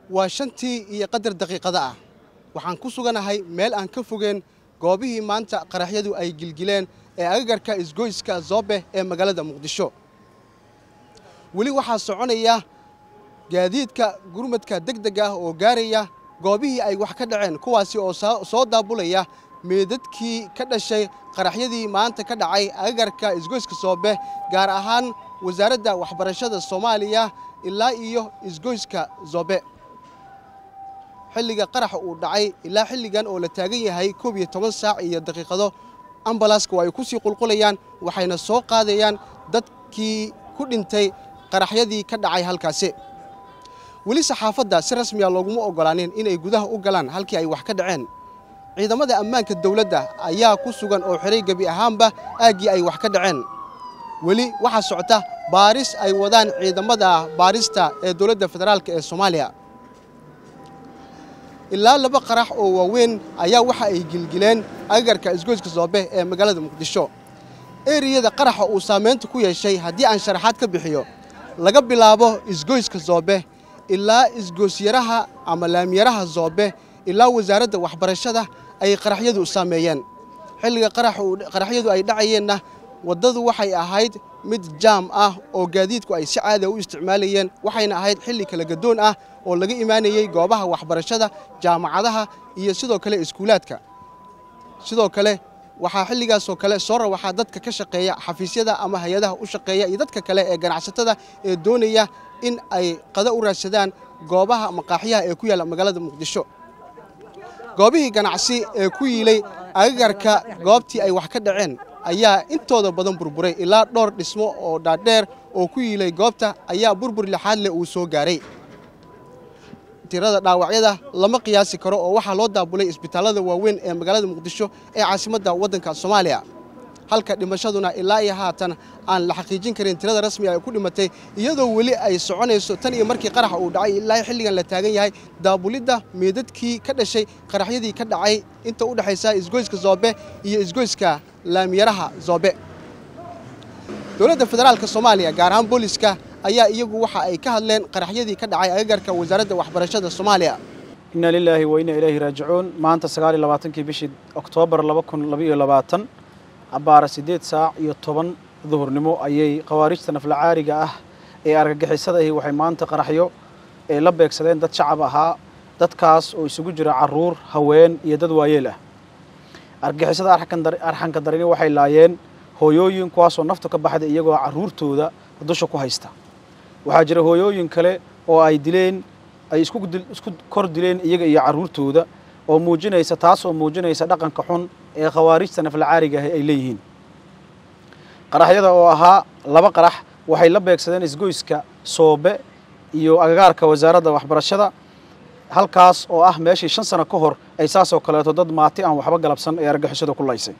waa shantii iyo qadar daqiiqada ah waxaan ku suganahay meel aan ka fogeen goobihii maanta qaraxyadu ay gilgileen ee agagarka isgoyska zoobe ee magaalada muqdisho weli waxaa soconaya gaadiidka gurmadka deg deg ah oo gaaraya goobihii ay wax ka dhaceen kuwaasi oo soo daabulaya meedadkii ka dhashay qaraxyadii maanta ka dhacay agagarka isgoyska soobe gaar ahaan wasaaradda waxbarashada soomaaliya ilaa iyo isgoyska zoobe xilliga qaraxa uu dhacay ilaa xilligan oo la taagan yahay koob iyo toban saac iyo daqiiqado ambalaska oo ay ku sii qulqulayaan waxayna soo qaadayaan dadkii ku dhintay qaraxyadii ka dhacay halkaasi weli saxaafadda si rasmiya looguma oggolaanin inay gudaha u galaan halkii ay wax ka dhaceen ciidamada ammaanka dowladda ayaa ku sugan oo xiray gebi ahaanba aaggii ay wax ka dhaceen weli waxaa socota baaris ay wadaan ciidamada baarista ee dowladda federaalk ee soomaaliya ilaa laba qarax oo waaweyn ayaa waxa ay gilgileen agagarka isgoyska zoobe ee magaalada muqdisho eriyada qaraxa uu saamaynta ku yeeshay haddii aan sharaxaad ka bixiyo laga bilaabo isgoyska zoobe ilaa isgoosyaraha ama laamiyaraha zoobe ilaa wasaaradda waxbarashada ay qaraxyadu saameeyeen xilliga qaraxyadu ay dhacayeenna waddadu waxay ahayd mid jaam ah oo gaadiidku ay si caada u isticmaalayeen waxayna ahayd xilli kala gadoon ah oo laga imaanayey goobaha waxbarashada jaamacadaha iyo sidoo kale iskuulaadka sidoo kale waxaa xilligaasoo kale soo rawaxaa dadka ka shaqeeya xafiisyada ama hay-adaha u shaqeeya iyo dadka kale ee ganacsatada ee doonaya in ay qada u raadsadaan goobaha maqaaxiyaha ee ku yaalla magaalada muqdisho goobihii ganacsi ee ku yiilay agagarka goobtii ay wax ka dhaceen ayaa intooda badan burburay ilaa dhowr dhismo oo dhaadheer oo ku yiilay goobta ayaa burbur lixaad leh uu soo gaaray tirada dhaawacyada lama qiyaasi karo oo waxaa loo daabulay isbitaallada waaweyn ee magaalada muqdisho ee caasimadda waddanka soomaaliya halka dhimashaduna ilaa iyo haatan aan la xaqiijin karin tirada rasmiga ay ku dhimatay iyadoo weli ay soconayso tan iyo markii qaraxa uu dhacay ilaa xilligan la taagan yahay daabulidda meedadkii ka dhashay qaraxyadii ka dhacay inta u dhexaysa isgoyska zoobe iyo isgoyska laamiyaraha zoobe dowladda federaalka soomaaliya gaar ahaan booliska ayaa iyagu waxa ay ka hadleen qaraxyadii ka dhacay agagarka wasaaradda waxbarashada soomaaliya inna lilaahi wa inna ilayhi raajicuun maanta sagaal iyo labaatankii bishii oktoobar laba kun laba iyo labaatan abbaara siddeed saac iyo toban duhurnimo ayay khawaarijta naflacaariga ah ee argagixisada ahi waxay maanta qaraxyo ee la beegsadeen dad shacab ahaa dadkaas oo isugu jira carruur haween iyo dad waayeel ah argagixisada arxanka darini waxay laayeen hooyooyin kuwaasoo naftu ka baxday iyagoo carruurtooda dusha ku haysta waxaa jira hooyooyin kale oo ay dileen ay isku kor dileen iyaga iyo carruurtooda oo muujinaysa taas oo muujinaysa dhaqanka xun ee khawaarijta naflacaariga ahi ay leeyihiin qaraxyada oo ahaa laba qarax waxay la beegsadeen isgoyska soobe iyo agagaarka wasaaradda waxbarashada halkaas oo ah meeshii shan sano ka hor ay saasoo kaleeto dad maati aan waxba galabsan ee argagixisada ku laysay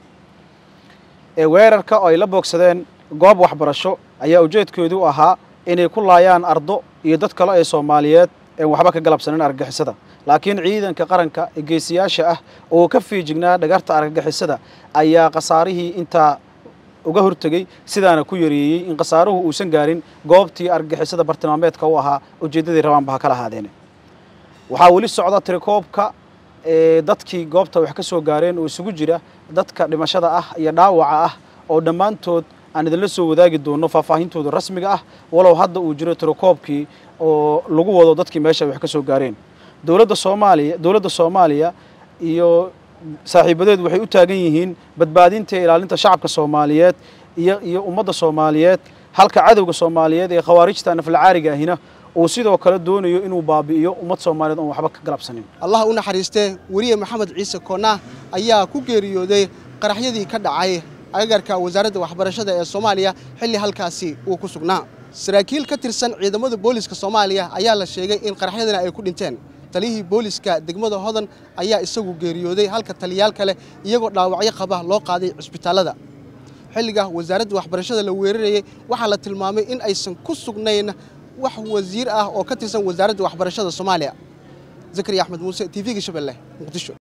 ee weerarka oo ay la boogsadeen goob waxbarasho ayaa ujeedkoodu ahaa inay ku laayaan ardo iyo dad kale ee soomaaliyeed een waxba ka galabsanin argagixisada laakiin ciidanka qaranka ee geesiyaasha ah oo ka fiijignaa dhagarta argagixisada ayaa khasaarihii intaa uga hortegey sidaana ku yareeyey in khasaaruhu uusan gaarin goobtii argagixisada bartilmaameedka u ahaa ujeeddadii rabaanba ha kala ahaadeen waxaa weli socda tirikoobka ee dadkii goobta wax ka soo gaareen oo isugu jira dadka dhimashada ah iyo dhaawaca ah oo dhammaantood aan idinla soo wadaagi doono faahfaahintooda rasmiga ah walow hadda uu jiro tirokoobkii oo lagu wado dadkii meesha wax ka soo gaareen dowladda soomaaliya dowladda soomaaliya iyo saaxiibadeed waxay u taagan yihiin badbaadinta iyo ilaalinta shacabka soomaaliyeed iyo iyo ummadda soomaaliyeed halka cadowga soomaaliyeed ee khawaarijta naflacaariga ahina uu sidoo kale doonayo inuu baabi'iyo ummad soomaaliyeed oon waxba ka galabsanin allah u naxariistee weriye maxamed ciise koonah ayaa ku geeriyooday qaraxyadii ka dhacay agagarka wasaaradda waxbarashada ee soomaaliya xilli halkaasi uu ku sugnaa saraakiil ka tirsan ciidamada booliska soomaaliya ayaa la sheegay in qaraxyadana ay ku dhinteen taliyihii booliska degmada hodan ayaa isagu geeriyooday halka taliyaal kale iyagoo dhaawacyo qaba loo qaaday cisbitaallada xilliga wasaaradda waxbarashada la weerarayey waxaa la tilmaamay in aysan ku sugnayn wax wasiir ah oo ka tirsan wasaaradda waxbarashada soomaaliya zakariya axmed muuse t v-ga shabeelle muqdisho